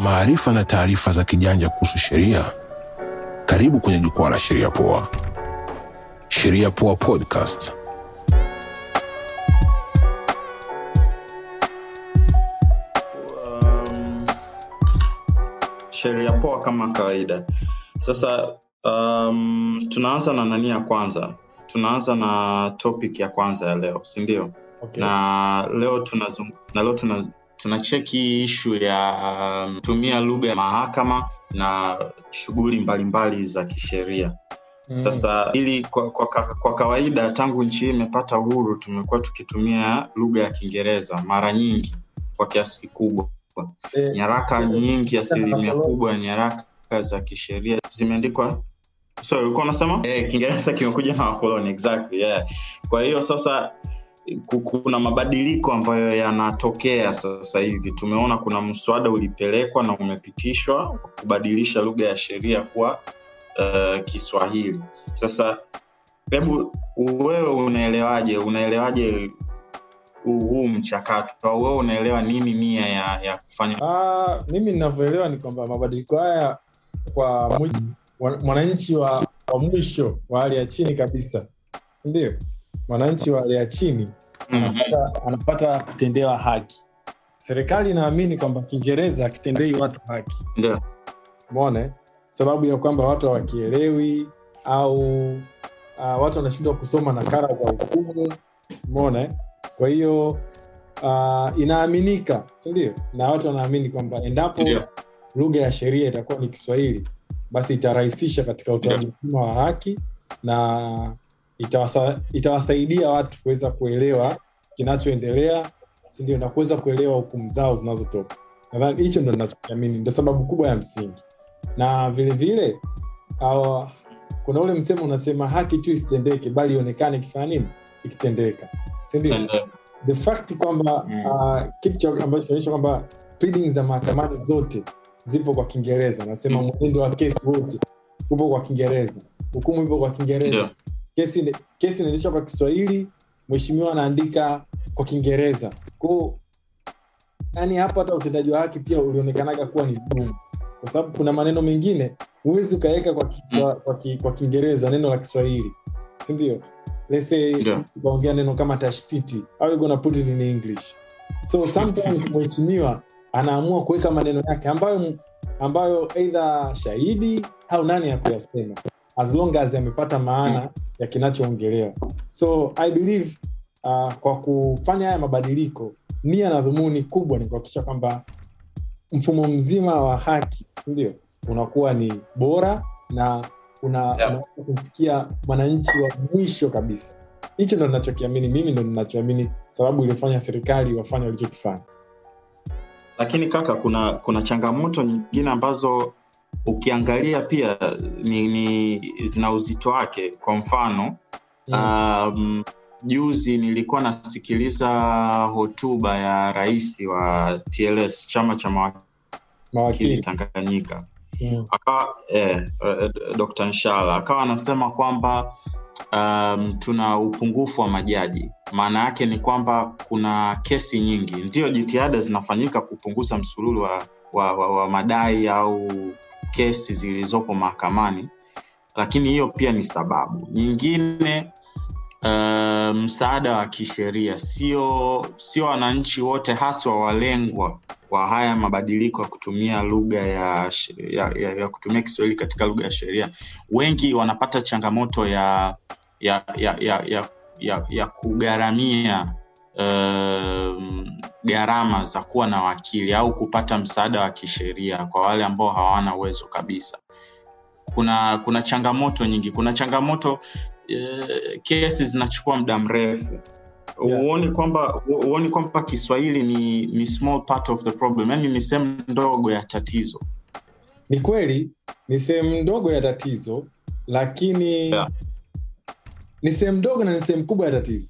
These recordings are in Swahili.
maarifa na taarifa za kijanja kuhusu sheria. Karibu kwenye jukwaa la Sheria Poa. Sheria Poa Podcast. um, sheria poa kama kawaida sasa um, tunaanza na nani ya kwanza tunaanza na topic ya kwanza ya leo si ndio Okay. na leo tunazung, na leo tuna tunacheki ishu ya um, tumia lugha ya mahakama na shughuli mbalimbali za kisheria Mm. sasa ili kwa, kwa, ka- kwa kawaida tangu nchi hii imepata uhuru tumekuwa tukitumia lugha ya kiingereza mara nyingi kwa kiasi kikubwa Eh, nyaraka nyingi asilimia kubwa ya nyaraka za kisheria zimeandikwa sorry ulikuwa unasema eh, kiingereza kimekuja na wakoloni exactly yeah. kwa hiyo sasa ku- kuna mabadiliko ambayo yanatokea sasa hivi tumeona kuna mswada ulipelekwa na umepitishwa wa kubadilisha lugha ya sheria kuwa uh, kiswahili sasa hebu wewe unaelewaje unaelewaje huu huu mchakato au wewe unaelewa nini nia ya, ya kufanya ah, mimi ninavyoelewa ni kwamba mabadiliko haya kwa mujibu wa- mwananchi wa, wa mwisho wa hali ya chini kabisa sindio mwananchi wa hali ya chini Mhm. anapata, anapata kutendewa haki serikali inaamini kwamba kiingereza akitendei watu haki Ndio. mone sababu ya kwamba watu hawakielewi au uh, watu wanashindwa kusoma nakala za hukumu mone kwa hiyo uh, inaaminika sindio na watu wanaamini kwamba endapo Ndio. lugha ya sheria itakuwa ni kiswahili basi itarahisisha katika utoaji mzima wa haki na itawasa, itawasaidia watu kuweza kuelewa kinachoendelea sindio na kuweza kuelewa hukumu zao zinazotoka nadhani hicho ndo nachokiamini ndo sababu kubwa ya msingi na vilevile vile, kuna ule msemo unasema haki tu isitendeke bali ionekane ikifanya nini ikitendeka sindio Ndio. the fact kwamba Mm. uh, kitu cha- ambacho kinaonyesha kwamba pleadings za mahakamani zote zipo kwa kiingereza nasema Mm. mwenendo wa kesi wote upo kwa kiingereza hukumu ipo kwa kiingereza Ndio. kesi ine- kesi inaendeshwa kwa kiswahili mheshimiwa anaandika kwa kiingereza kwao yani hapo hata utendaji wa haki pia ulionekanaga kuwa ni gumu kwa sababu kuna maneno mengine huwezi ukaweka kwa, ki- kwa, kwa, ki- kwa kiingereza neno la kiswahili sindio lese Ndio. ukaongea neno kama tashtiti au you gonna put it in english so sometimes mheshimiwa anaamua kuweka maneno yake ambayo ambayo eidha shahidi au nani ya kuyasema as long as amepata maana ya kinachoongelewa so i believe uh, kwa kufanya haya mabadiliko nia na dhumuni kubwa ni kuhakikisha kwamba mfumo mzima wa haki ndio unakuwa ni bora na una, Yeah. unaweza kumfikia mwananchi wa mwisho kabisa hicho ndo ninachokiamini mimi ndo ninachoamini sababu iliyofanya serikali wafanya walichokifanya lakini kaka kuna kuna changamoto nyingine ambazo ukiangalia pia ni, ni zina uzito wake kwa mfano um, juzi nilikuwa nasikiliza hotuba ya rais wa tls chama cha mawakili mawakili tanganyika mm. akawa eh, eh, dr nshala akawa anasema kwamba um, tuna upungufu wa majaji maana yake ni kwamba kuna kesi nyingi ndio jitihada zinafanyika kupunguza msururu wa, wa, wa, wa madai au kesi zilizopo mahakamani lakini hiyo pia ni sababu nyingine uh, msaada wa kisheria sio sio wananchi wote haswa walengwa wa haya mabadiliko ya kutumia lugha ya, sh- ya, ya, ya kutumia kiswahili katika lugha ya sheria wengi wanapata changamoto ya ya ya ya, ya, ya, ya kugharamia um, gharama za kuwa na wakili au kupata msaada wa kisheria kwa wale ambao hawana uwezo kabisa kuna kuna changamoto nyingi kuna changamoto eh, kesi zinachukua muda mrefu Yeah. huoni kwamba huoni kwamba kiswahili ni, ni small part of the problem yani ni sehemu ndogo ya tatizo ni kweli ni sehemu ndogo ya tatizo lakini Yeah. ni sehemu ndogo na ni sehemu kubwa ya tatizo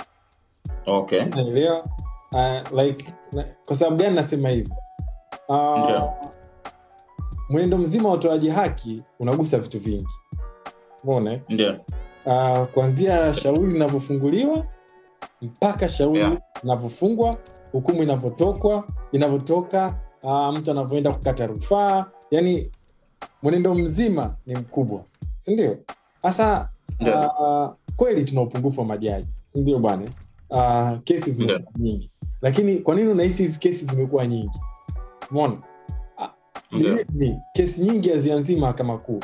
okay naelewa uh, like na, kwa sababu gani nasema hivyo uh, Ndio. mwenendo mzima wa utoaji haki unagusa vitu vingi mone ndio uh, kuanzia shauri linavyofunguliwa mpaka shauri Yeah. linavyofungwa hukumu inavyotokwa inavyotoka uh, mtu anavyoenda kukata rufaa yani mwenendo mzima ni mkubwa sindio sasa Ndio. uh, kweli tuna upungufu wa majaji sindio bwana uh, kesi zimekuwa nyingi lakini kwa nini unahisi hizi kesi zimekuwa nyingi mona Ndio. Believe me, kesi nyingi hazianzii mahakama kuu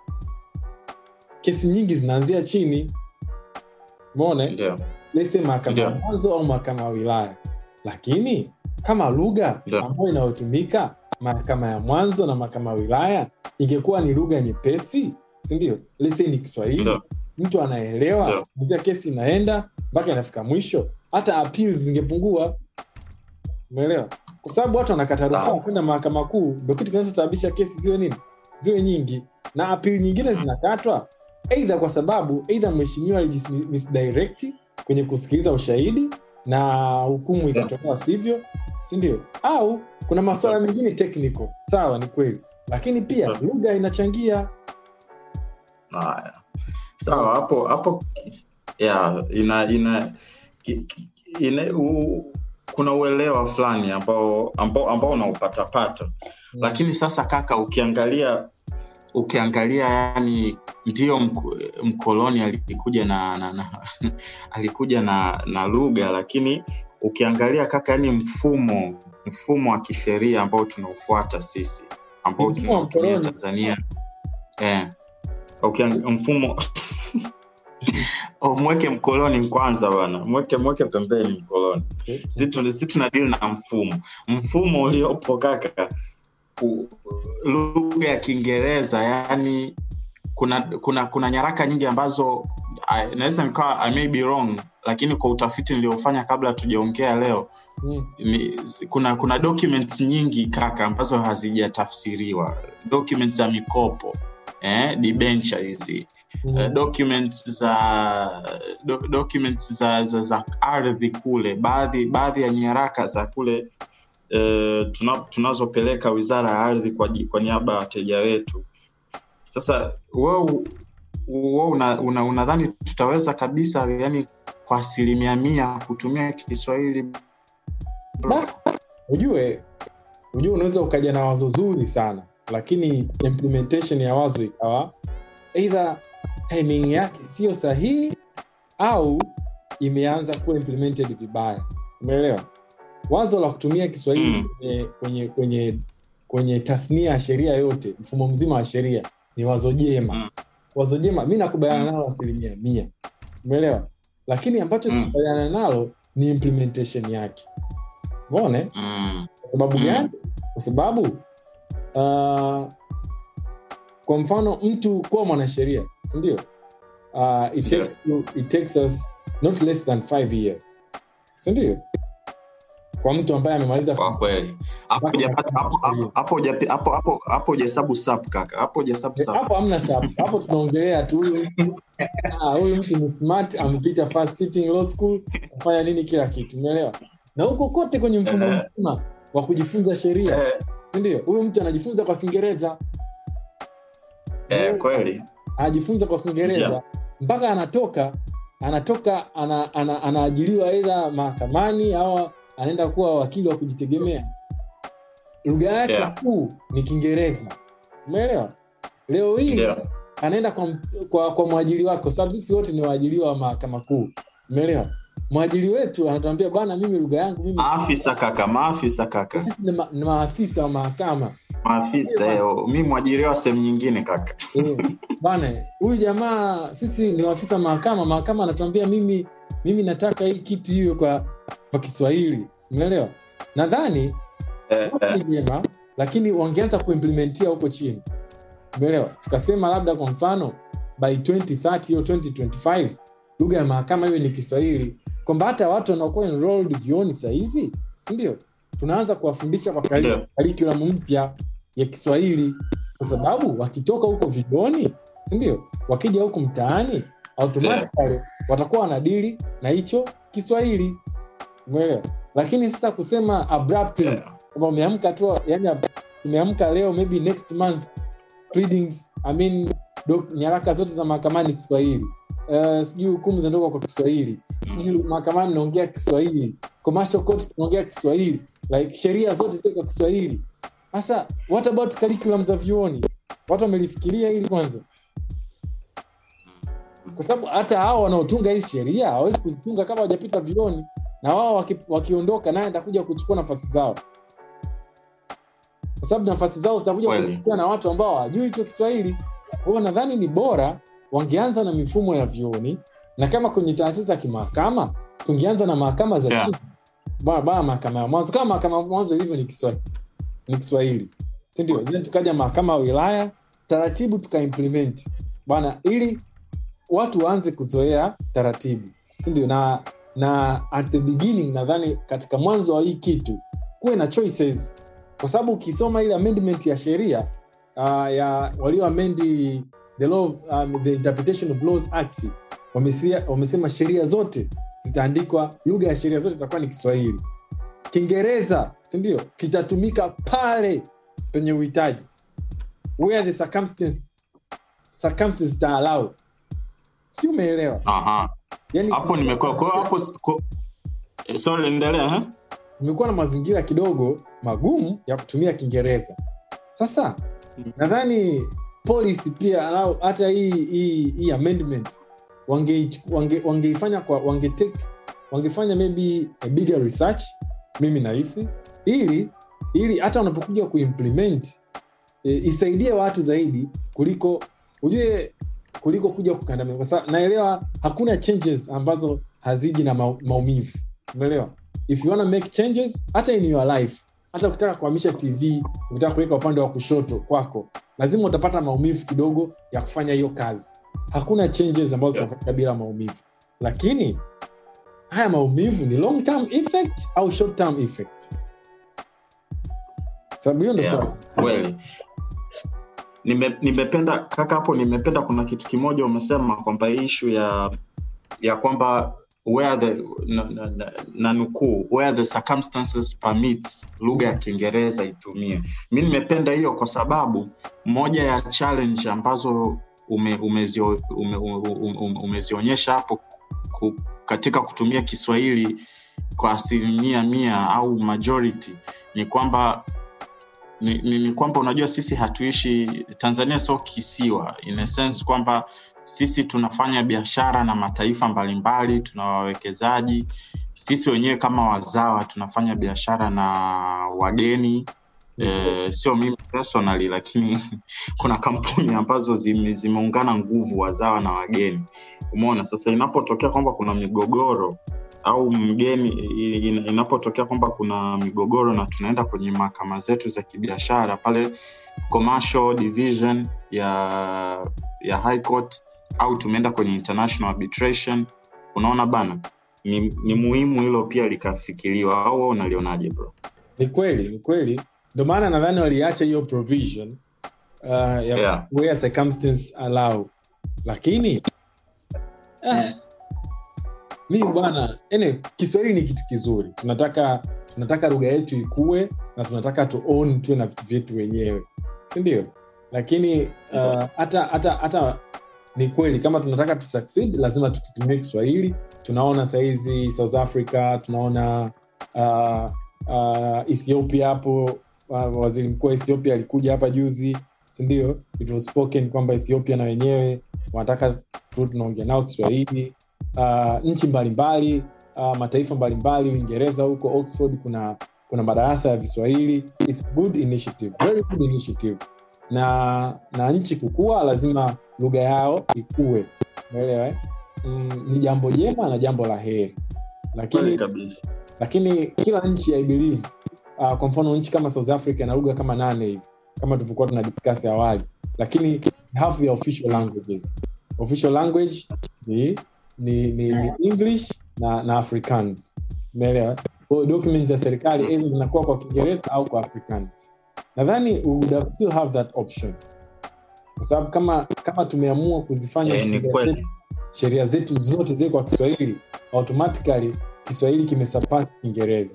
kesi nyingi zinaanzia chini mone Ndio. lese mahakama ya Ndio. mwanzo au mahakama ya wilaya lakini kama lugha Ndio. ambayo inayotumika mahakama ya mwanzo na mahakama ya wilaya ingekuwa ni lugha nyepesi sindio lese ni kiswahili Ndio. mtu anaelewa Ndio. kuzia kesi inaenda mpaka inafika mwisho hata appeals zingepungua umeelewa kwa sababu watu wanakata rufaa Sawa. kwenda mahakama kuu ndo kitu kinachosababisha kesi ziwe nini ziwe nyingi na apili nyingine zinakatwa eidha kwa sababu eidha mheshimiwa alijisdirect kwenye kusikiliza ushahidi na hukumu ikatolewa sivyo sindio au kuna masuala mengine technical sawa ni kweli lakini pia Yeah. lugha inachangia Haya. Sawa, hapo hapo ya ina ina, ki, ki, ina u, kuna uelewa fulani ambao ambao, ambao unaupatapata lakini sasa kaka ukiangalia ukiangalia yani ndio mko- mkoloni alikuja na, na, na alikuja na na lugha lakini ukiangalia kaka yani mfumo mfumo wa kisheria ambao tunaufuata sisi ambao Ni mfumo wa tunautumia mkoloni. tanzania eh, ukiang- mfumo Oh, mweke mkoloni kwanza bana mweke mweke pembeni mkoloni si tu- si tuna deal na mfumo mfumo uliopo kaka u- lugha ya kiingereza yani kuna kuna kuna nyaraka nyingi ambazo I- naweza nikawa I may be wrong lakini kwa utafiti niliofanya kabla tujaongea leo Mm. ni, kuna kuna documents nyingi kaka ambazo hazijatafsiriwa documents za mikopo eh, debenture hizi Mm. eh, documents za do, documents za, za, za ardhi kule baadhi baadhi ya nyaraka za kule eh, tuna, tunazopeleka wizara ya ardhi kwa, ji- kwa niaba ya wateja wetu sasa wewe wewe una, una, unadhani tutaweza kabisa yani kwa asilimia mia kutumia kiswahili bro? Da, ujue ujue unaweza ukaja na wazo zuri sana lakini implementation ya wazo ikawa eidha timing yake siyo sahihi au imeanza kuwa implemented vibaya umeelewa wazo la kutumia kiswahili Mm. kwenye, kwenye kwenye kwenye tasnia ya sheria yote mfumo mzima wa sheria ni wazo jema Mm. wazo jema mi nakubaliana nalo asilimia mia umeelewa lakini ambacho Mm. sikubaliana nalo ni implementation yake umeona mm. kwa sababu Mm. gani kwa sababu uh, kwa mfano mtu kuwa mwanasheria sindio uh, it, Ndio. takes you, it takes us not less than five years sindio kwa mtu ambaye amemaliza kwa kweli hapo Mpaka hujapata- hapo- hapo- hapo hujapi- hapo- hapo- hapo hujahesabu sap kaka hapo hujahesabu Eh, sap hapo hamna sabu hapo tunaongelea tu huyu mtu ah, huyu mtu ni smart amepita first sitting law school kufanya nini kila kitu umeelewa na huko kote kwenye mfumo Eh. mzima wa kujifunza sheria eh, sindio huyu mtu anajifunza kwa kiingereza eh, kweli anajifunza kwa kiingereza Yeah. mpaka anatoka anatoka ana, ana, anaajiliwa aidha mahakamani au anaenda kuwa wakili wa kujitegemea lugha yake Yeah. kuu ni kiingereza umeelewa leo hii ndio anaenda kwa, kwa, kwa mwajili wake kwa sababu sisi wote ni waajiliwa wa mahakama kuu umeelewa mwajili wetu anatuambia bana mimi lugha yangu mimi maafisa kaka maafisa kaka sisi ni, ma, ni maafisa wa mahakama maafisa eh, mi mwajiriwa sehemu nyingine kaka Eh, bana huyu jamaa sisi ni waafisa wa mahakama mahakama anatuambia mimi mimi nataka hii kitu hiyo kwa kwa kiswahili umeelewa nadhani eh, wote eh, ni jema lakini wangeanza kuimplementia huko chini umeelewa tukasema labda kwa mfano by 2030 au 2025 lugha ya mahakama hiyo ni kiswahili kwamba hata watu wanaokuwa enrolled vioni sahizi sindio tunaanza kuwafundisha kwa kari- Ndio. curriculum mpya ya kiswahili kwa sababu wakitoka huko vioni sindio wakija huku mtaani automatically watakuwa wanadili na hicho kiswahili umeelewa lakini sasa kusema abruptly eh, kwamba umeamka tu yani umeamka leo maybe next month pleadings, I mean, doc, nyaraka zote za mahakamani kiswahili uh, sijui hukumu zinatoka kwa kiswahili sijui mahakamani naongea kiswahili commercial court tunaongea kiswahili like sheria zote zile kwa kiswahili sasa what about curriculum za vyuoni watu wamelifikiria hili kwanza kwa sababu hata hao wanaotunga hizi sheria hawawezi kuzitunga kama wajapita vyuoni na wao waki, wakiondoka naye atakuja kuchukua nafasi zao kwa sababu nafasi zao zitakuja Kweli. kuchukuliwa na watu ambao hawajui hicho kiswahili kwa hiyo nadhani ni bora wangeanza na mifumo ya vyuoni na kama kwenye taasisi za kimahakama tungeanza na mahakama za Yeah. chini bana bana mahakama ya mwanzo kama mahakama ya mwanzo ilivyo ni kiswahili ni kiswahili sindio then tukaja mahakama ya wilaya taratibu tukaimplement bana ili watu waanze kuzoea taratibu sindio na na at the beginning nadhani katika mwanzo wa hii kitu kuwe na choices kwa sababu ukisoma ile amendment ya sheria uh, ya walioamendi the law of, um, the interpretation of laws act wamesia- wamesema sheria zote zitaandikwa lugha ya sheria zote itakuwa ni kiswahili kiingereza sindio kitatumika pale penye uhitaji where the circumstance circumstances zitaalau si umeelewa Aha. yani hapo nimekuwa kwa hiyo hapo ko- eh, sorry endelea eh? kumekuwa na mazingira kidogo magumu ya kutumia kiingereza sasa nadhani policy pia au hata hii hii, hii amendment wangeifanya wange, wangeifanya kwa wange take, wangefanya maybe a bigger research mimi nahisi ili ili hata unapokuja kuimplement e, isaidie watu zaidi kuliko ujue kuliko kuja kukandamiza kwa sababu naelewa hakuna changes ambazo haziji na mau- maumivu umeelewa if you wanna make changes hata in your life hata ukitaka kuhamisha tv ukitaka kuweka upande wa kushoto kwako lazima utapata maumivu kidogo ya kufanya hiyo kazi hakuna changes ambazo Yeah. zinafanyika bila maumivu lakini haya maumivu ni long term effect au short term effect sababu hiyo ndo Yeah, swali. kweli Nime, nimependa kaka hapo nimependa kuna kitu kimoja umesema kwamba ishu ya ya kwamba where the na, na, na, na nukuu where the circumstances permit lugha ya kiingereza itumie mi nimependa hiyo kwa sababu moja ya challenge ambazo ume, umezio, ume, ume, ume, umezionyesha hapo ku, katika kutumia kiswahili kwa asilimia mia au majority ni kwamba ni, ni, ni kwamba unajua sisi hatuishi tanzania sio kisiwa in a sense kwamba sisi tunafanya biashara na mataifa mbalimbali tuna wawekezaji sisi wenyewe kama wazawa tunafanya biashara na wageni e, sio mimi personally lakini kuna kampuni ambazo zime, zimeungana nguvu wazawa na wageni umeona sasa inapotokea kwamba kuna migogoro au mgeni in- inapotokea kwamba kuna migogoro na tunaenda kwenye mahakama zetu za kibiashara pale commercial division ya ya high court au tumeenda kwenye international arbitration unaona bana ni, ni muhimu hilo pia likafikiriwa au wewe unalionaje bro ni kweli ni kweli ndio maana nadhani waliacha hiyo provision uh, ya Yeah. where circumstance allow lakini eh, mi bwana ene kiswahili ni kitu kizuri tunataka tunataka lugha yetu ikue na tunataka tu own tuwe na vitu vyetu wenyewe sindio lakini uh, hata hata hata ni kweli kama tunataka tu succeed lazima tukitumia kiswahili tunaona sahizi south africa tunaona uh, uh, ethiopia hapo uh, waziri mkuu wa ethiopia alikuja hapa juzi sindio it was spoken kwamba ethiopia na wenyewe wanataka tu tunaongea nao kiswahili uh, nchi mbalimbali uh, mataifa mbalimbali uingereza huko oxford kuna kuna madarasa ya viswahili It's a good initiative very good initiative na na nchi kukua lazima lugha yao ikue umeelewa eh? mm, ni jambo jema na jambo la heri kweli lakini kabisa lakini kila nchi i believe uh, kwa mfano nchi kama south africa na lugha kama nane hivi kama tulivyokuwa tuna discuss awali lakini they have the official languages official language ni, ni, ni, ni english na, na africans umeelewa Kwa hiyo document za serikali hizo zinakuwa kwa kiingereza au kwa africans nadhani we would have still have that option kwa sababu kama kama tumeamua kuzifanya Eh, ni sheria kweli. zetu- sheria zetu zote zile kwa kiswahili automatically kiswahili kimesapati kiingereza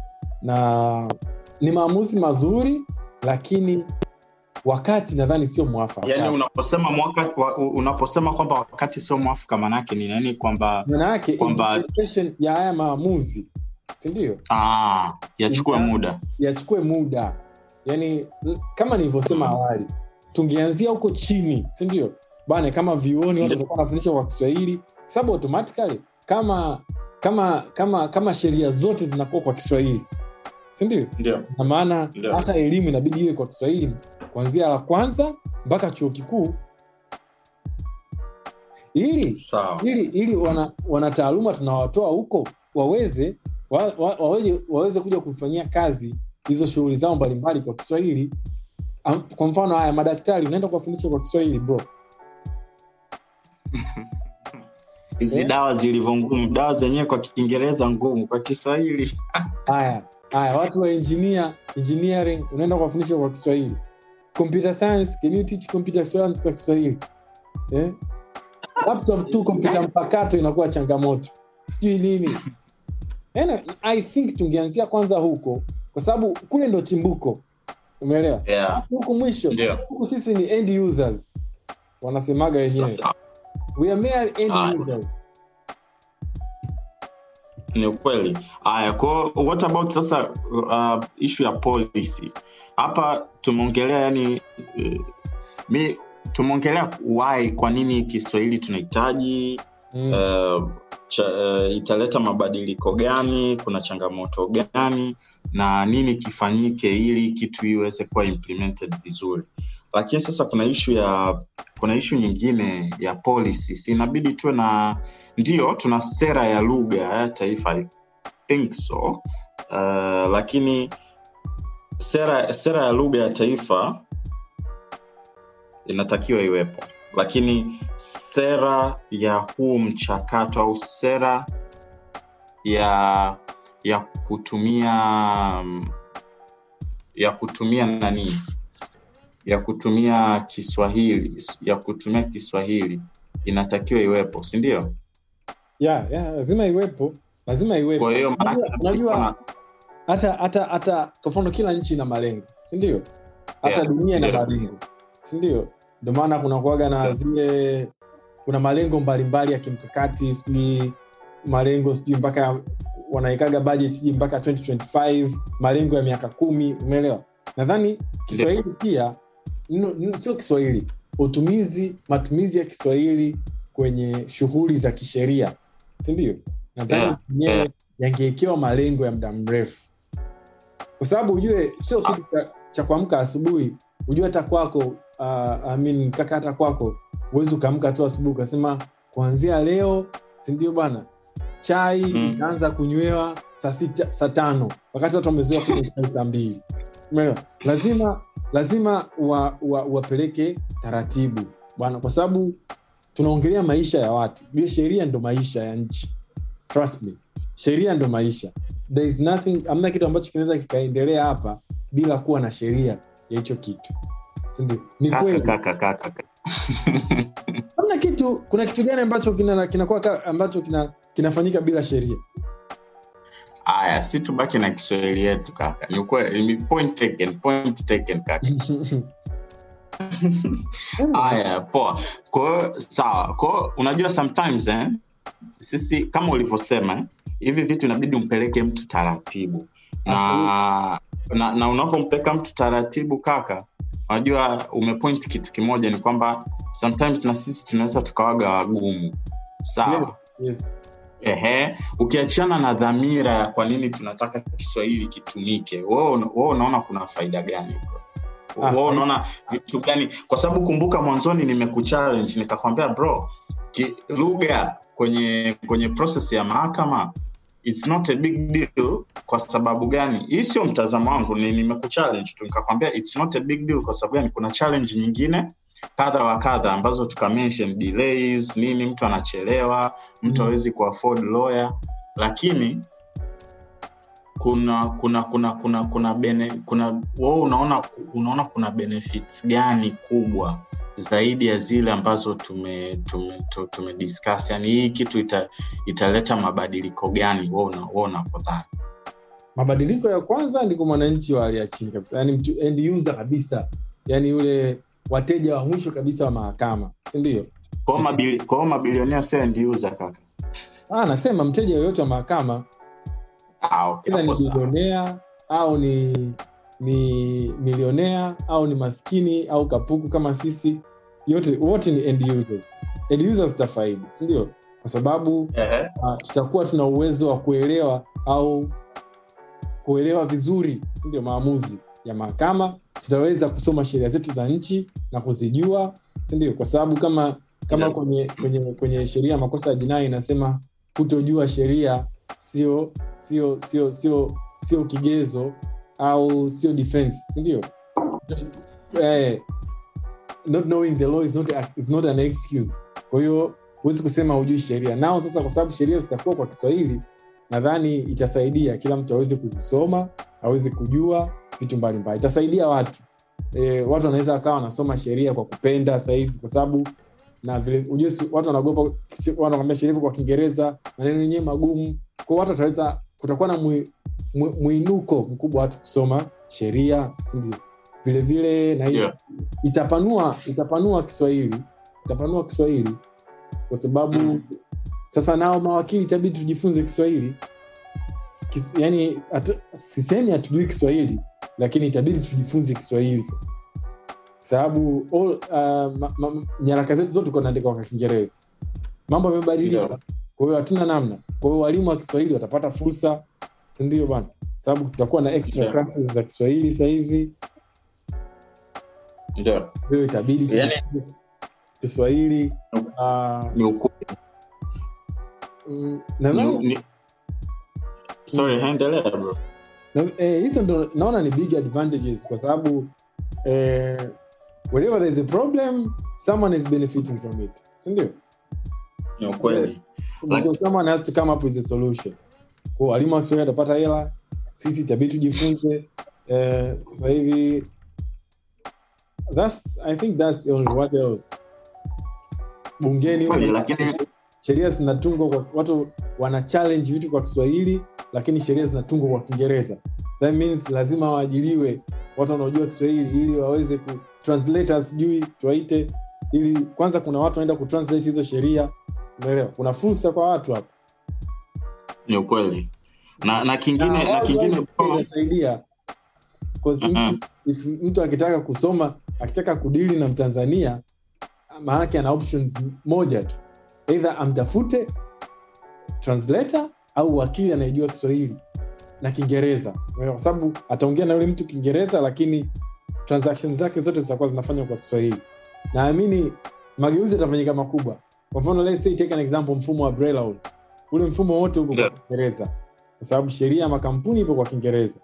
na ni maamuzi mazuri lakini wakati nadhani sio mwafaka yaani unaposema mwaka wa, u- unaposema kwamba wakati sio mwafaka maanaake ni nani kwamba maana yake kwamba- implementation ya haya maamuzi sindio ah, yachukue Ina- muda yachukue muda yani l- kama nilivyosema awali tungeanzia huko chini sindio bana kama vioni watu Ndio. watakuwa wanafundishwa kwa kiswahili kwa sababu automatically kama kama kama kama sheria zote zinakuwa kwa kiswahili sindio ndio na maana Ndio. hata elimu inabidi iwe kwa kiswahili kuanzia la kwanza mpaka chuo kikuu ili sawa ili ili wana, wanataaluma tunawatoa huko waweze wa, wa, waweze, waweze kuja kufanyia kazi hizo shughuli zao mbalimbali kwa kiswahili Am- kwa mfano haya madaktari unaenda kuwafundisha kwa kiswahili bro hizi Eh? dawa zilivyo ngumu dawa zenyewe kwa kiingereza ngumu kwa kiswahili haya haya watu wa engineer, engineering unaenda kuwafundisha kwa kiswahili computer science can you teach computer science kwa kiswahili eh? laptop tu kompyuta mpakato inakuwa changamoto sijui nini Yaani, i think tungeanzia kwanza huko kwa sababu kule ndo chimbuko umeelewa yeah. huku mwisho ndio huku sisi ni end users wanasemaga wenyewe sasa we are mere end Ah. users ni ukweli haya ko what about sasa uh, ishu ya policy hapa tumeongelea yani uh, mi tumeongelea why kwa nini kiswahili tunahitaji mm. uh, cha, uh, italeta mabadiliko gani kuna changamoto gani na nini kifanyike ili kitu iweze kuwa implemented vizuri lakini sasa kuna ishu ya kuna ishu nyingine ya policy si inabidi tuwe na ndio tuna sera ya lugha ya taifa I think so uh, lakini sera sera ya lugha ya taifa inatakiwa iwepo lakini sera ya huu mchakato au sera ya ya kutumia mm, ya kutumia nani ya kutumia kiswahili ya kutumia kiswahili inatakiwa iwepo si ndio yeah, yeah, lazima iwepo lazima iwepo kwa hiyo maanake Unajua- unajua kuna- hata hata hata kwa mfano kila nchi ina malengo sindio hata Yeah, dunia ina ndio. malengo sindio ndio maana kuna kuaga na Yeah. zile kuna malengo mbalimbali ya kimkakati sijui malengo sijui mpaka wanaekaga budget sijui mpaka 2025 malengo ya miaka kumi umeelewa nadhani kiswahili pia no, no, sio kiswahili utumizi matumizi ya kiswahili kwenye shughuli za kisheria sindio nadhani Yeah, yenyewe yeah. yangewekewa malengo ya muda mrefu kwa sababu ujue sio kitu cha, cha kuamka asubuhi ujue hata kwako uh, I mean, kaka hata kwako huwezi ukaamka tu asubuhi ukasema kuanzia leo sindio bwana chai Mm. itaanza kunywewa saa sita saa tano wakati watu wamezoea kunywa chai saa mbili umeelewa lazima lazima wa- wa- wapeleke taratibu bwana kwa sababu tunaongelea maisha ya watu hiyo sheria ndo maisha ya nchi trust me sheria ndo maisha there is nothing amna kitu ambacho kinaweza kikaendelea hapa bila kuwa na sheria ya hicho kitu sindio ni kaka kweli kaka kaka kaka. hamna kitu kuna kitu gani ambacho kina- kinakuwa ka- ambacho kina, kinafanyika bila sheria haya si tubaki na kiswahili yetu kaka ni ukweli ni point taken point taken kaka haya poa kwahiyo sawa kwao unajua sometimes eh, sisi kama ulivyosema eh, hivi vitu inabidi umpeleke mtu taratibu na, na, na unavyompeleka mtu taratibu kaka unajua umepoint kitu kimoja ni kwamba sometimes na sisi tunaweza tukawaga wagumu sawa yes. Ehe, ukiachana na dhamira ya kwa nini tunataka kiswahili kitumike wewe una- wewe unaona kuna faida gani bro? Ah, wewe unaona vitu gani kwa sababu kumbuka mwanzoni nimekuchallenge nikakwambia bro ki- lugha kwenye kwenye process ya mahakama it's not a big deal kwa sababu gani hii sio mtazamo wangu ni nimekuchallenge tu nikakwambia it's not a big deal kwa sababu gani kuna challenge nyingine kadha wa kadha ambazo tukamention delays nini mtu anachelewa mtu Mm. hawezi kuafford lawyer lakini kuna kuna kuna kuna kuna bene, kuna wewe unaona unaona kuna benefits gani kubwa zaidi ya zile ambazo tume tume, tu- tume discuss yani hii kitu ita, italeta mabadiliko gani wewe una- wewe unavyodhani mabadiliko ya kwanza ni kwa mwananchi wa hali ya chini kabisa yani mtu end user kabisa yani yule wateja wa mwisho kabisa wa mahakama sindio kwa hiyo mabili- kwa hiyo mabilionea sio end user kaka ah, nasema mteja yoyote wa mahakama Ah, okay, Either hapo ni sawa. bilionea au ni ni milionea au ni maskini au kapuku kama sisi yote wote ni end users end users tutafaidi sindio kwa sababu Ehe. uh, tutakuwa tuna uwezo wa kuelewa au kuelewa vizuri sindio maamuzi ya mahakama tutaweza kusoma sheria zetu za nchi na kuzijua sindio kwa sababu kama kama Yeah. kwenye kwenye kwenye sheria ya makosa ya jinai inasema kutojua sheria sio sio sio sio sio kigezo au sio defense sindio eh, not knowing the law is not, a- is not an excuse kwa hiyo huwezi kusema hujui sheria nao sasa kwa sababu sheria zitakuwa kwa kiswahili nadhani itasaidia kila mtu aweze kuzisoma aweze kujua vitu mbalimbali itasaidia watu e, watu wanaweza wakawa wanasoma sheria kwa kupenda sasa hivi kwa sababu na vile ujue si- watu wanaogopa wanakwambia sheria iko kwa kiingereza maneno yenyewe magumu kwao watu wataweza kutakuwa na mwi, mwi, mwinuko mkubwa wa watu kusoma sheria sindio vilevile nahisi Yeah. itapanua itapanua kiswahili itapanua kiswahili kwa sababu Mhm. sasa nao mawakili itabidi tujifunze kiswahili Kis, yani atu, sisemi hatujui kiswahili lakini itabidi tujifunze kiswahili sasa Kwa sababu all, uh, ma, ma, nyaraka zetu zote kunaandika kwa kiingereza mambo yamebadilika Yeah. kwa hiyo hatuna namna kwa hiyo walimu wa kiswahili watapata fursa sindio bana sababu tutakuwa na extra Yeah. classes za kiswahili sahizi Ndio. kwa hiyo itabidi Yani- tujifunze kiswahili uh, Ni ukweli. mm, Ni- nadhani ni- Sorry, endelea bro. Na- eh, hizo ndo naona ni big advantages kwa sababu eh, whenever there is a problem someone is benefiting from it sindio Ni ukweli. So, because someone has to come up with a solution kwa walimu wa kiswahili atapata hela sisi itabidi tujifunze eh, sasa hivi that's i think that's the only what else bungeni Kweli, lakini sheria zinatungwa kwa watu wana challenge vitu kwa kiswahili lakini sheria zinatungwa kwa kiingereza that means lazima waajiliwe watu wanaojua kiswahili ili waweze ku translators sijui tuwaite ili kwanza kuna watu wanaenda kutranslate hizo sheria umeelewa kuna fursa kwa watu hapo ni ukweli. Na na kingine Na na wao kingine wao bro, inasaidia 'Cause Mhm. if, if mtu akitaka kusoma akitaka kudili na mtanzania maanake ana options moja tu eidha amtafute translator au wakili anayejua kiswahili na kiingereza kwa sababu ataongea na yule mtu kiingereza lakini transactions zake zote zitakuwa zinafanywa kwa kiswahili naamini mageuzi yatafanyika makubwa kwa mfano let's say take an example mfumo wa Braille ule ule mfumo wote uko Yeah. kwa kiingereza kwa sababu sheria ya makampuni ipo kwa kiingereza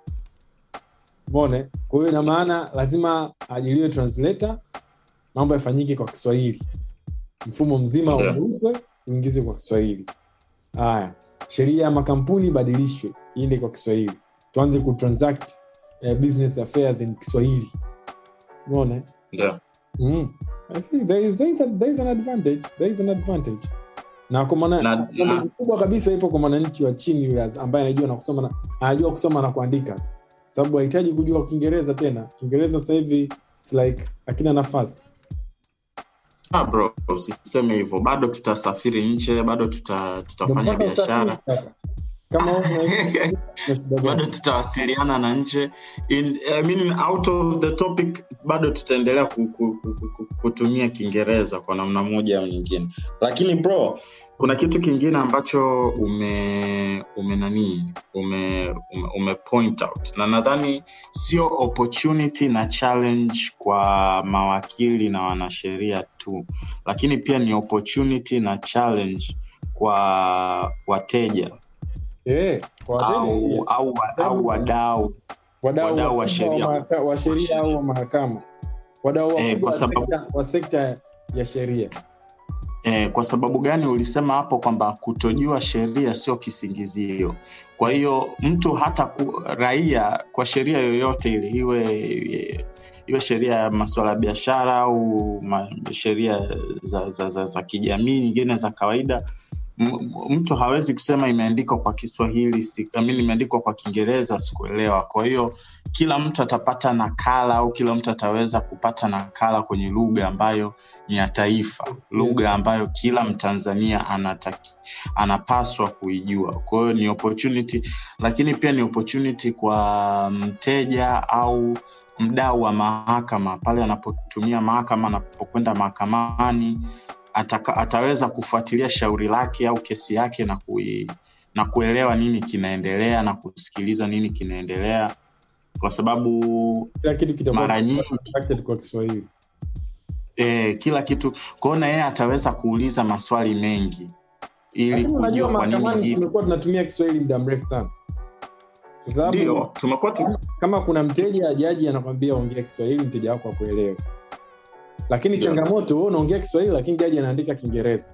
mone kwa hiyo ina maana lazima ajiliwe translator mambo yafanyike kwa kiswahili mfumo mzima Yeah. ugeuzwe uingize kwa kiswahili haya sheria ya makampuni ibadilishwe iende kwa kiswahili tuanze kutransact uh, business affairs in kiswahili umeona ndio. mm. I see, there is, there is, a, there is an advantage there is an advantage na kwa maana Na- advantage na- kubwa kabisa ipo kwa mwananchi wa chini yule ambaye anajua na kusoma na anajua kusoma na kuandika sababu hahitaji kujua kiingereza tena kiingereza sasa hivi it's like akina nafasi Ah, bro, usiseme hivyo. Bado tutasafiri nje, bado tuta, tutafanya Ndio mpaka biashara. usafiri sasa. kama wewe unaishi na shida bado gani? tutawasiliana na nje In, I mean, out of the topic bado tutaendelea ku, ku, ku, ku, ku, kutumia kiingereza kwa namna moja au nyingine lakini bro kuna kitu kingine ambacho ume ume nanii ume, ume, ume point out na nadhani sio opportunity na challenge kwa mawakili na wanasheria tu lakini pia ni opportunity na challenge kwa wateja Eh, kwa wateja au, au, au wadau wadau wadau wa wakubwa sheria. wa mahaka- wa sheria au wa mahakama wadau Eh, wakubwa kwa wa sababu- sekta- wa sekta ya sheria Eh, kwa sababu gani ulisema hapo kwamba kutojua sheria sio kisingizio kwa hiyo mtu hata ku, raia kwa sheria yoyote ile iwe iwe sheria ya masuala ya biashara au ma- sheria za, za, za, za kijamii nyingine za kawaida m- mtu hawezi kusema imeandikwa kwa kiswahili si- I mean, imeandikwa kwa kiingereza sikuelewa kwa hiyo kila mtu atapata nakala au kila mtu ataweza kupata nakala kwenye lugha ambayo ni ya taifa lugha ambayo kila mtanzania anataki, anapaswa kuijua kwa hiyo ni opportunity lakini pia ni opportunity kwa mteja au mdau wa mahakama pale anapotumia mahakama anapokwenda mahakamani ataka, ataweza kufuatilia shauri lake au kesi yake na kui, na kuelewa nini kinaendelea na kusikiliza nini kinaendelea kwa sababu kila kitu kitakuwa mara nyingi constructed kwa kiswahili e, kila kitu kwaona yeye ataweza kuuliza maswali mengi ili lakini unajua kujua kwa nini mahakamani hii tumekuwa tunatumia kiswahili muda mrefu sana kwa sababu ndio tumekuwa tu, kama kuna mteja jaji anakwambia ongea kiswahili mteja wako akuelewe lakini Ndio. changamoto wewe unaongea kiswahili lakini jaji anaandika kiingereza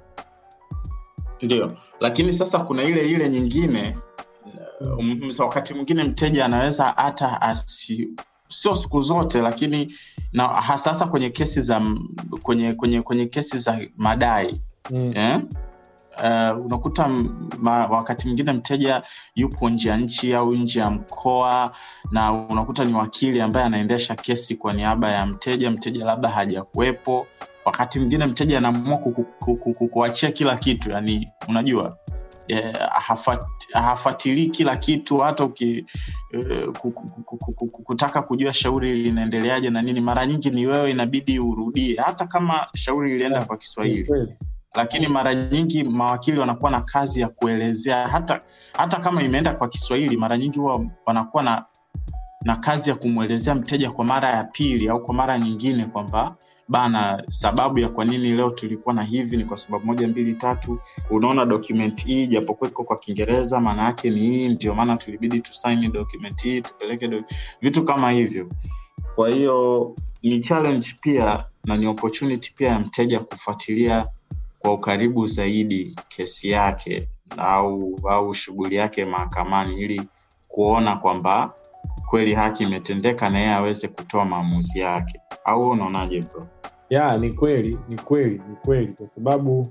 ndio lakini sasa kuna ile ile nyingine um, wakati mwingine mteja anaweza hata asi sio siku zote lakini na hasasa kwenye kesi za m- kwenye kwenye kwenye kesi za madai mm. eh? Uh, unakuta m- ma, wakati mwingine mteja yupo nje ya nchi au nje ya mkoa na unakuta ni wakili ambaye anaendesha kesi kwa niaba ya mteja mteja labda hajakuwepo wakati mwingine mteja anaamua kuku- kuku- kuku- kuachia kila kitu yani unajua eh, hafat- hafuatilii kila kitu hata uki eh, ku- ku- ku- ku- ku- ku- kutaka kujua shauri linaendeleaje na nini mara nyingi ni wewe inabidi urudie hata kama shauri lilienda kwa kiswahili Kweli. lakini mara nyingi mawakili wanakuwa na kazi ya kuelezea hata hata kama imeenda kwa kiswahili mara nyingi huwa wanakuwa na na kazi ya kumwelezea mteja kwa mara ya pili au kwa mara nyingine kwamba bana sababu ya kwa nini leo tulikuwa na hivi ni kwa sababu moja mbili tatu unaona document hii japokuwa iko kwa kiingereza maana yake ni hii ndio maana tulibidi tusaini document hii tupeleke do... vitu kama hivyo kwa hiyo ni challenge pia na ni opportunity pia ya mteja kufuatilia kwa ukaribu zaidi kesi yake au au shughuli yake mahakamani ili kuona kwamba kweli haki imetendeka na yeye aweze kutoa maamuzi yake au wewe unaonaje bro ya ni kweli ni kweli ni kweli kwa sababu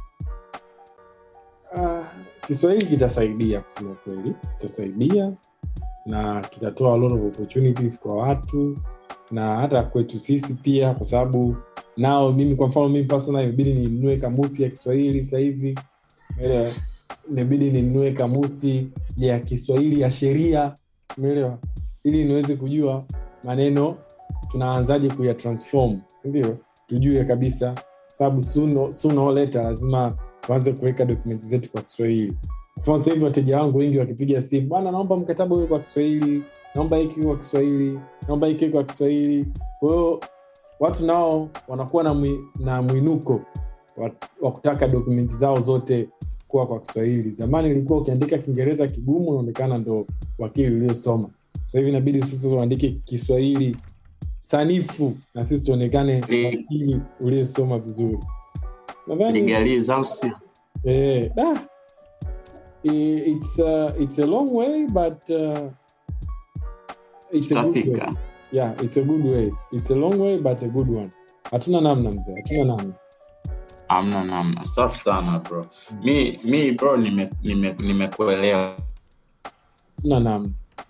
uh, kiswahili kitasaidia kusema kweli kitasaidia na kitatoa a lot of opportunities kwa watu na hata kwetu sisi pia kwa sababu nao mimi kwa mfano mimi personal imebidi ninunue kamusi ya kiswahili sasa hivi umeelewa imebidi ninunue kamusi ya kiswahili ya sheria umeelewa ili niweze kujua maneno tunaanzaje kuya transform sindio tujue kabisa sababu sooner sooner or later lazima tuanze kuweka dokumenti zetu kwa kiswahili kwa mfano sasa hivi wateja wangu wengi wakipiga simu bwana naomba mkataba huwe kwa kiswahili naomba hiki kwa kiswahili naomba hiki kwa kiswahili kwa hiyo watu nao wanakuwa na, mwi, na mwinuko wa, wa kutaka dokumenti zao zote kuwa kwa kiswahili zamani ilikuwa ukiandika kiingereza kigumu unaonekana ndo wakili uliosoma sasa hivi inabidi sasa uandike kiswahili sanifu na sisi tuonekane Li- wakili uliyesoma vizuri nadhani ligaliz au sio eh, ah, i- it's, a, it's a long way but uh, it's a good way. tutafika yeah it's a good way it's a long way but a good one hatuna namna mzee hatuna namna amna namna safi sana bro mi mi bro nimekuelewa nime, nimekuelewa, hatuna namna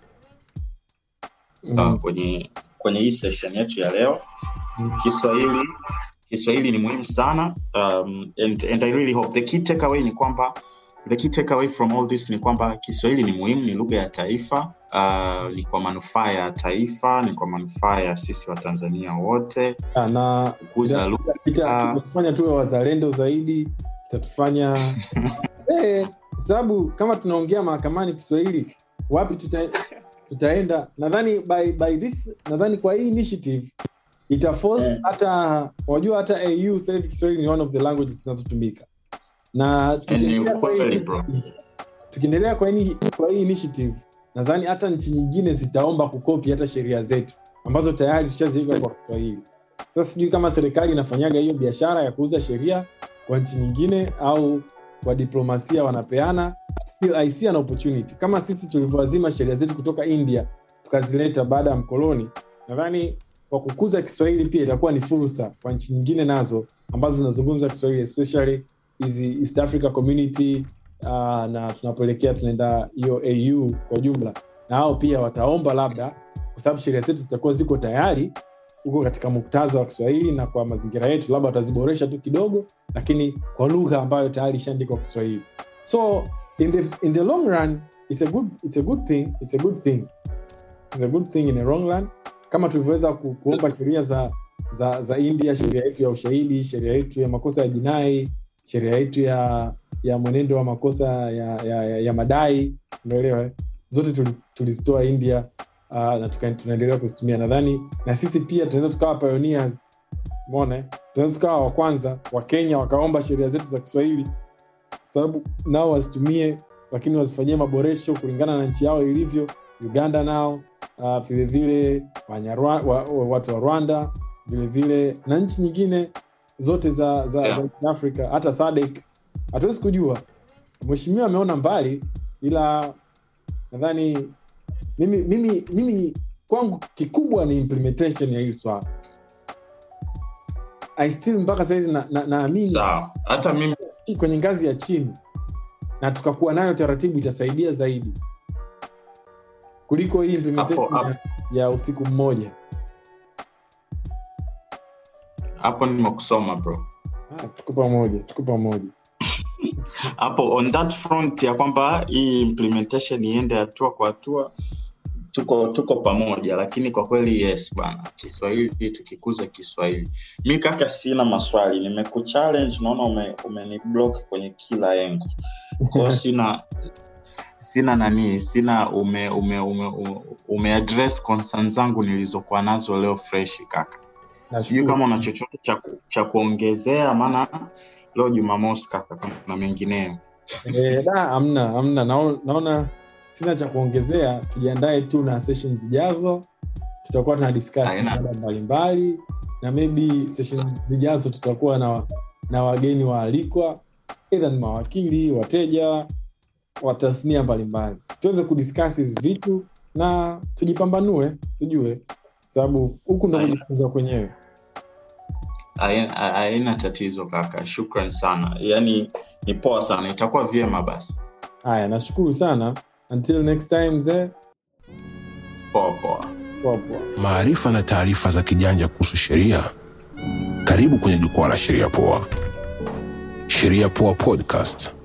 uh, mm. kwenye kwenye hii session yetu ya leo Mm. kiswahili kiswahili ni muhimu sana um, and, and i really hope the key takeaway ni kwamba the key takeaway from all this ni kwamba kiswahili ni muhimu ni lugha ya taifa uh, ni kwa manufaa ya taifa ni kwa manufaa ya sisi watanzania wote Ah, na kukuza lugha kita- kitatufanya tuwe wazalendo zaidi kitatufanya Eh, kwa sababu kama tunaongea mahakamani kiswahili wapi tuta, tutaenda nadhani by, by this nadhani kwa hii initiative itaforce Eh. hata wajua hata au sasa hivi kiswahili ni one of the languages zinazotumika na tukiendelea kwa hii ukweli, bro. initiative- tukiendelea kwa hii kwa hii initiative nadhani hata nchi nyingine zitaomba kukopi hata sheria zetu ambazo tayari tushaziweka kwa kiswahili sasa sijui kama serikali inafanyaga hiyo biashara ya kuuza sheria kwa nchi nyingine au kwa diplomasia wanapeana still I see an opportunity kama sisi tulivyoazima sheria zetu kutoka india tukazileta baada ya mkoloni nadhani kwa kukuza kiswahili pia itakuwa ni fursa kwa nchi nyingine nazo ambazo zinazungumza kiswahili especially hizi east africa community uh, na tunapoelekea tunaenda hiyo au kwa ujumla na hao pia wataomba labda kwa sababu sheria zetu zitakuwa ziko tayari huko katika muktadha wa kiswahili na kwa mazingira yetu labda wataziboresha tu kidogo lakini kwa lugha ambayo tayari ishaandikwa kiswahili so in the, in the long run it's a good, it's a good thing it's a good thing it's a good thing in the long run kama tulivyoweza ku, kuomba sheria za za za india sheria yetu ya ushahidi sheria yetu ya makosa ya jinai sheria yetu ya ya mwenendo wa makosa ya, ya, ya, ya madai umeelewa eh? zote tuli- tulizitoa india uh, na tuka- tunaendelea kuzitumia nadhani na sisi pia tunaweza tukawa pioneers mona tunaweza tukawa wa kwanza wa kenya wakaomba sheria zetu za kiswahili kwa sababu nao wazitumie lakini wazifanyie maboresho kulingana na nchi yao ilivyo uganda nao uh, vilevile Wanyarwa- wa, wa, watu wa rwanda vilevile na nchi nyingine zote za za, Yeah. za afrika hata sadek hatuwezi kujua mheshimiwa ameona mbali ila nadhani mimi mimi mimi kwangu kikubwa ni implementation ya hili swala I still mpaka sahizi naamini na, naamini sawa hata mimi kwenye ngazi ya chini na tukakuwa nayo taratibu itasaidia zaidi kuliko hii implementation Hapo- ya, ya usiku mmoja hapo nimekusoma bro ah, tuko pamoja tuko pamoja hapo on that front ya kwamba hii implementation iende hatua kwa hatua tuko tuko pamoja lakini kwa kweli yes bana kiswahili tukikuza kiswahili mi kaka sina maswali nimekuchallenge naona ume, umeniblock kwenye kila engo kwao sina sina nani sina ume ume ume, ume, ume address concern zangu nilizokuwa nazo leo fresh kaka sijui Nashukuru. kama una chochote cha, ku- cha kuongezea maana leo jumamosi kaka kuna mengineyo Eh, da amna amna naona, naona sina cha kuongezea tujiandae tu na session zijazo tutakuwa tuna discuss Haina. mada mbalimbali na maybe session zijazo tutakuwa na, na wageni waalikwa edha ni mawakili wateja wa tasnia mbalimbali tuweze kudiscuss hizi vitu na tujipambanue tujue sababu huku ndo Haina. kujifunza kwenyewe Haina haina tatizo kaka shukran sana yaani ni poa sana itakuwa vyema basi haya nashukuru sana until next time mzee poa poa poa poa maarifa na taarifa za kijanja kuhusu sheria karibu kwenye jukwaa la sheria poa sheria poa podcast